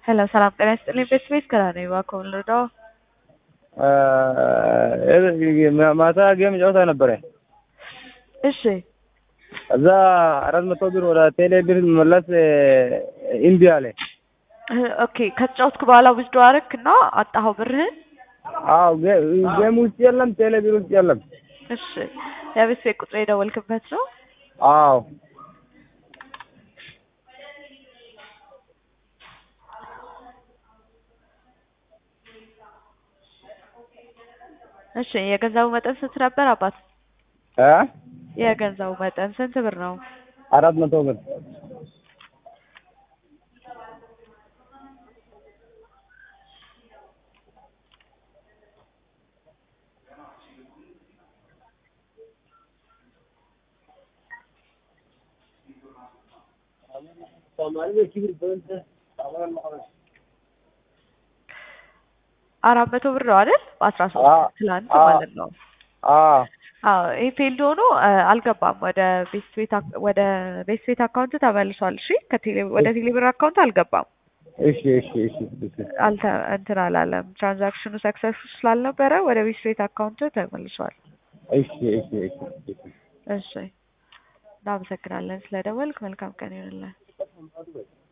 ሄሎ ሰላም ጤና ይስጥልኝ። ቤት ቤት ከራ ነኝ። እባክዎ ምን ልርዳዎ? ማታ ጌም ጨዋታ ነበረ። እሺ እዛ አራት መቶ ብር ወደ ቴሌ ብር መለስ እምቢ አለ። ኦኬ ከተጫወትክ በኋላ ውስዶ አረክ እና አጣኸው ብርህን? አዎ ጌም ውስጥ የለም፣ ቴሌ ብር ውስጥ የለም። እሺ የቤት ቤት ቁጥር የደወልክበት ነው? አዎ እሺ የገንዘቡ መጠን ስንት ነበር አባት? እ የገንዘቡ መጠን ስንት ብር ነው? አራት መቶ ብር አራት መቶ ብር ነው አይደል? በአስራ አዎ። ሶስት ትላንት አዎ። ማለት ነው። አዎ አዎ ይሄ ፌልድ ሆኖ አ፣ አልገባም ወደ ቤት ቤት አክ- ወደ ቤት ቤት አካውንት ተመልሷል። እሺ ከቴሌ ወደ ቴሌ ብር አካውንት አልገባም። እሺ እሺ እሺ እሺ አልተ እንትን አላለም። ትራንዛክሽኑ ሰክሰስ ስላልነበረ ወደ ቤት ቤት አካውንት ተመልሷል። እሺ እሺ እሺ እሺ እሺ እናመሰግናለን ስለደወልክ። መልካም ቀን ይሆንልን።